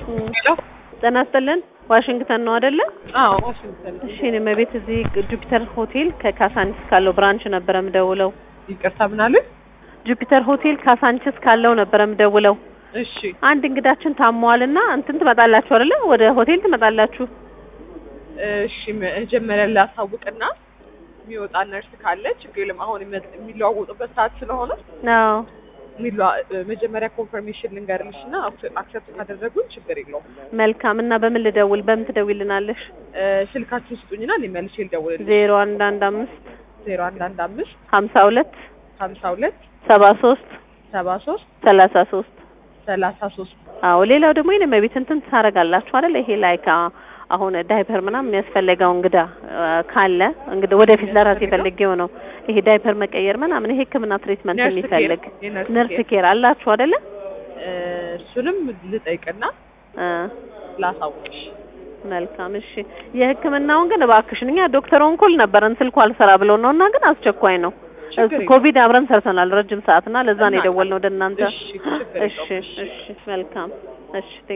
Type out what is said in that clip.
ሄሎ ጤና ይስጥልን። ዋሽንግተን ነው አይደለ? አዎ ዋሽንግተን እሺ እኔ መቤት እዚህ ጁፒተር ሆቴል ከካሳንቺስ ካለው ብራንች ነበረ ምደውለው። ይቅርታ ምን አሉኝ? ጁፒተር ሆቴል ካሳንቺስ ካለው ነበረ ምደውለው። እሺ አንድ እንግዳችን ታሟልና እንትን ትመጣላችሁ አይደለ? ወደ ሆቴል ትመጣላችሁ። እሺ መጀመሪያ ላሳውቅና የሚወጣ ነርስ ካለ ችግር የለም። አሁን የመ- የሚለዋወጡበት ሰዓት ስለሆነ አዎ የሚለዋ- መጀመሪያ ኮንፈርሜሽን ልንገርልሽ እና አክሰፕት ካደረጉን ችግር የለውም። መልካም። እና በምን ልደውል? በምን ትደውይልናለሽ? እ፣ ስልካችሁን ስጡኝና እኔ መልሼ ልደውልልሽ። ዜሮ አንድ አንድ አምስት ዜሮ አንድ አንድ አምስት ሀምሳ ሁለት ሀምሳ ሁለት ሰባ ሶስት ሰባ ሶስት ሰላሳ ሶስት ሰላሳ ሶስት አዎ ሌላው ደግሞ የኔ መቤት እንትን ታደርጋላችሁ አይደል? ይሄ ላይክ አሁን ዳይፐር ምናምን የሚያስፈልገው እንግዳ አ፣ ካለ እንግዲህ ወደፊት ለራሴ ፈልጌው ነው ይሄ ዳይፐር መቀየር ምናምን ይሄ ሕክምና ትሪትመንት ነርስ ኬር፣ የሚፈልግ የነርስ ነርስ ኬር። ኬር አላችሁ አይደለ? እ፣ እሱንም ልጠይቅና አ፣ ላሳውቅሽ። መልካም እሺ። የሕክምናውን ግን እባክሽን እኛ ዶክተር ኦንኮል ነበረን ስልኩ አልሰራ ብሎ ነው እና ግን አስቸኳይ ነው። ችግር የለውም። ኮቪድ አብረን ሰርተናል ረጅም ሰዓት እና ለዛ ነው እና- የደወልነው ወደ እናንተ። እሺ ችግር እሺ የለውም። እሺ መልካም እሺ